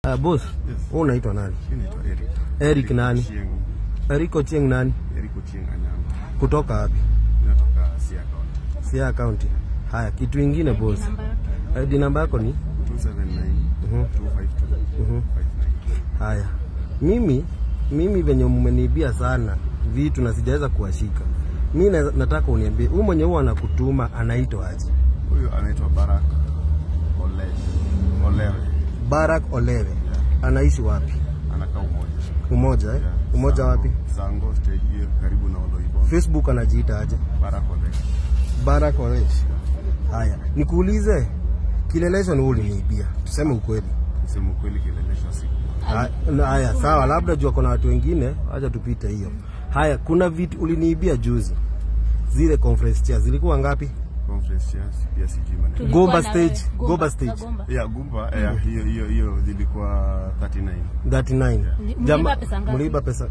Uh, boss, Yes. wewe unaitwa nani? Mimi naitwa Eric. Eric nani? Ochieng. Eric Ochieng nani? Eric Ochieng Anyanga. Kutoka wapi? Natoka Siaya County. Siaya County. Haya, kitu ingine boss. ID namba yako ni? 279 Mhm. 252 Mhm. 59. Haya. Mimi mimi venye mmeniibia sana vitu na sijaweza kuwashika. Mimi na, nataka uniambie huyu mwenye huwa anakutuma anaitwa aje? Huyu anaitwa Barak Olesh. Olewe. Barak Olewe. Anaishi wapi? Anakaa Umoja. Umoja eh? Yeah. Umoja Sango- wapi? Sango stage hiyo karibu na Oloibon. Facebook anajiita aje? Barak Olesh. Barak Olesh. Haya, nikuulize kilelesho ni uliniibia. Tuseme ukweli. Kusema ukweli kileleshwa siku. Ha- na- Haya, sawa, labda jua kuna watu wengine, acha tupite hiyo. Haya, kuna vitu uliniibia juzi, zile conference chairs zilikuwa ngapi? Conference chairs pia sijui maneno. Tulikuwa Gomba na stage, wewe. Gomba Gomba, stage. za Gomba. Ya Gumba, eh, hiyo hiyo hiyo zilikuwa 39. 39. Mli- Jama- mliiba pesa ngapi? Mliiba pesa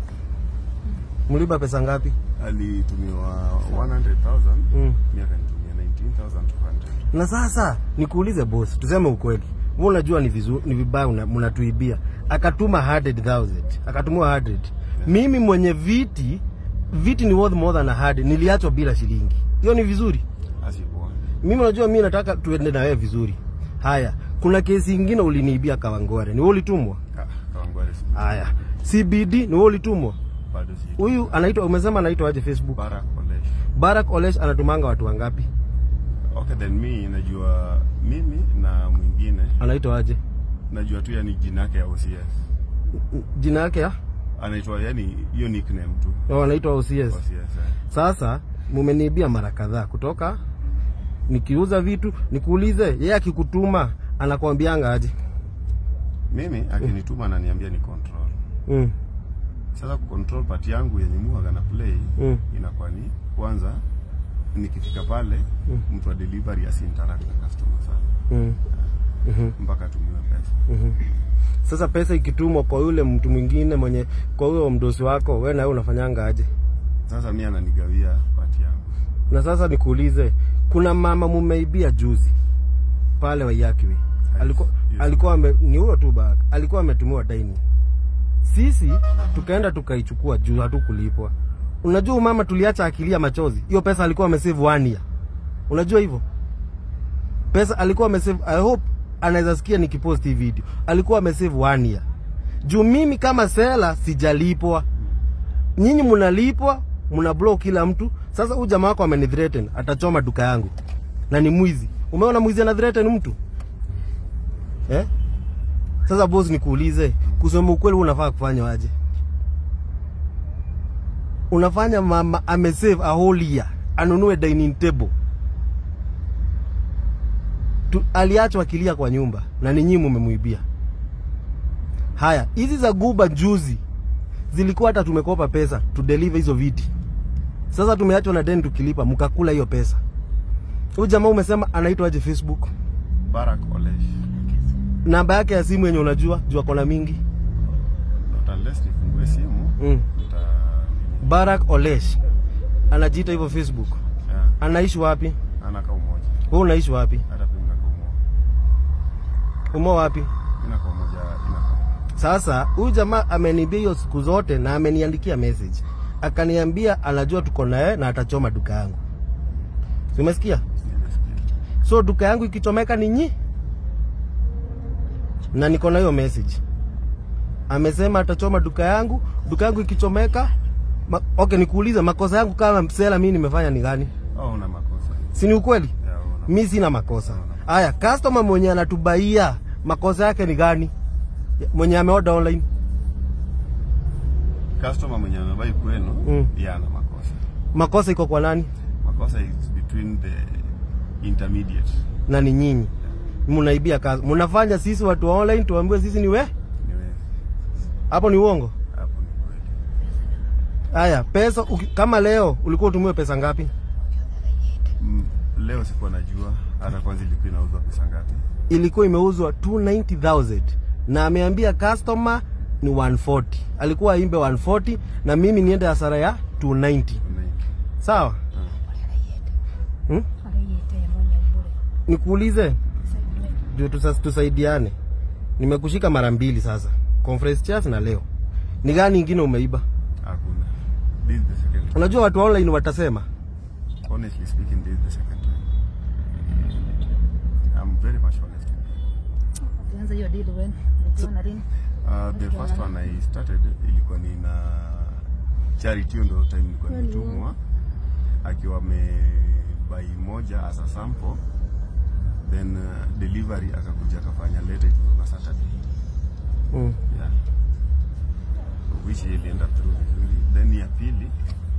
mliiba pesa ngapi? Alitumiwa 100,000. Mm. Mimi akanitumia 19,200. Na sasa nikuulize boss, tuseme ukweli. Wewe unajua ni vizuri, ni vibaya una- mnatuibia. Akatuma 100,000, akatumia 100. Mimi mwenye viti viti ni worth more than 100, niliachwa bila shilingi. Hiyo ni vizuri? Asikuwa. Mimi unajua mimi nataka tuende na wewe vizuri. Haya, kuna kesi ingine uliniibia Kawangware. Ni wewe ulitumwa? Ah, Kawangware si- Haya. CBD ni wewe ulitumwa? bado si. Huyu anaitwa umesema anaitwa aje Facebook? Barak Olesh. Barak Olesh anatumanga watu wangapi? Okay, then mi najua mimi na mwingine Anaitwa aje? najua tu yani jina yake ya OCS. Jina yake ya? Anaitwa yani hiyo nickname tu. Oh, anaitwa OCS. OCS. eh. Sasa mumeniibia mara kadhaa kutoka nikiuza vitu, nikuulize yeye akikutuma anakwambianga aje? Mimi akinituma ananiambia ni control. Mm. Sasa control part yangu yenye muaga na play Mm. inakuwa ni kwanza nikifika pale mtu wa delivery asinteract na customer sana Mm. Mhm. mpaka atumiwe pesa. Mhm. Sasa pesa ikitumwa kwa yule mtu mwingine mwenye kwa huyo mdosi wako, wewe na wewe unafanyanga aje? Sasa mi ananigawia part yangu. Na sasa nikuulize, kuna mama mumeibia juzi pale Wayakiwe, alikuwa Yes. alikuwa ame, ni huyo tu baka, alikuwa ametumiwa daini. Sisi tukaenda tukaichukua juu hatukulipwa. Unajua huyu mama tuliacha akilia machozi, hiyo pesa alikuwa amesave one year. Unajua hivyo pesa alikuwa amesave, I hope anaweza sikia nikipost hii video, alikuwa amesave one year. Juu mimi kama sela sijalipwa, nyinyi mnalipwa, mna block kila mtu. Sasa huyu jamaa wako amenithreaten, atachoma duka yangu na ni mwizi. Umeona mwizi ana threaten mtu eh? Sasa boss, nikuulize, kusema ukweli, wewe unafaa kufanya aje? Unafanya mama amesave a whole year anunue dining table tu, aliachwa akilia kwa nyumba na ni nyinyi mmemuibia. Haya, hizi za Guba juzi zilikuwa hata tumekopa pesa tu deliver hizo viti. Sasa tumeachwa na deni tukilipa, mkakula hiyo pesa. Huyu jamaa umesema anaitwa aje Facebook? Barak Olesh. Namba yake ya simu yenye unajua, jua kona mingi. Not unless nifungue simu Mm. nita Barak Olesh anajiita hivyo Facebook. yeah. Anaishi wapi? Anakaa umoja. Wewe unaishi wapi? Hata pia mnakaa umoja. Umo wapi? Inakaa umoja inakaa. Sasa huyu jamaa ameniambia hiyo siku zote na ameniandikia message, akaniambia anajua tuko naye na atachoma duka yangu. Si umesikia? Nimesikia. So duka yangu ikichomeka ni nyi, na niko na hiyo message. Amesema atachoma duka yangu, duka yangu ikichomeka ma, okay, nikuulize makosa yangu kama msela mimi nimefanya ni gani? Oh, una makosa. Si ni ukweli? Yeah, una. Mi sina makosa. Haya, customer mwenye anatubaia makosa yake ni gani? Mwenye ameorder online Customer mwenye anabai kwenu Mm. pia ana makosa. makosa iko kwa nani? Makosa is between the intermediate. na ni nyinyi mnaibia kazi, mnafanya sisi watu wa online tuambiwe sisi ni we, Ni wewe. hapo ni uongo. Hapo ni kweli. Haya, pesa uki, kama leo ulikuwa utumiwe pesa ngapi? Mm, leo sikuwa najua hata kwanza ilikuwa inauzwa pesa ngapi. Ilikuwa imeuzwa 290,000 na ameambia customer ni 140. Alikuwa aimbe 140 na mimi niende hasara ya 290. Unaingi. Sawa? Hmm? Arayete mwenye ubure. Nikuulize ndio tusa- tusaidiane. Nimekushika mara mbili sasa. Conference chairs na leo. Ni gani ingine umeiba? Hakuna. This is the second time. Unajua watu wa online watasema. Honestly speaking, this is the second time. I'm very much honest. Ulianza hiyo deal when? Ukiwa na lini? Uh, the first one I started ilikuwa ni na Charity hiyo ndio time nilikuwa nimetumwa akiwa amebai moja as a sample then uh, delivery akakuja akafanya later it was on a Saturday Mm. yeah so which ilienda through vizuri then ya pili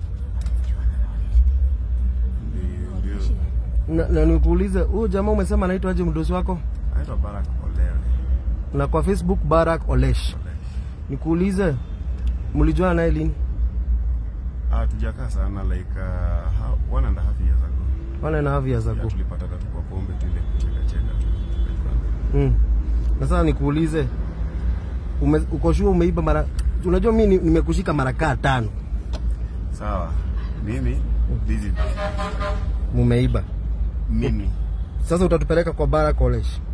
ndio- ndio Na, na nikuulize, huyu jamaa umesema anaitwa aje mdosi wako? anaitwa Barack Olewe Na kwa Facebook Barack Olesh. Nikuulize, mlijuana naye lini? Ah, tujakaa sana like uh, how- one and a half years ago One and a half years yeah, ago. tulipatana tu kwa pombe tu ile kucheka cheka tu tukajuana. Mm. Na sasa nikuulize, ume, uko sure umeiba mara unajua mimi ni- nimekushika mara kaa tano. Sawa, mimi this is Mumeiba. mimi Sasa utatupeleka kwa Barack Olesh.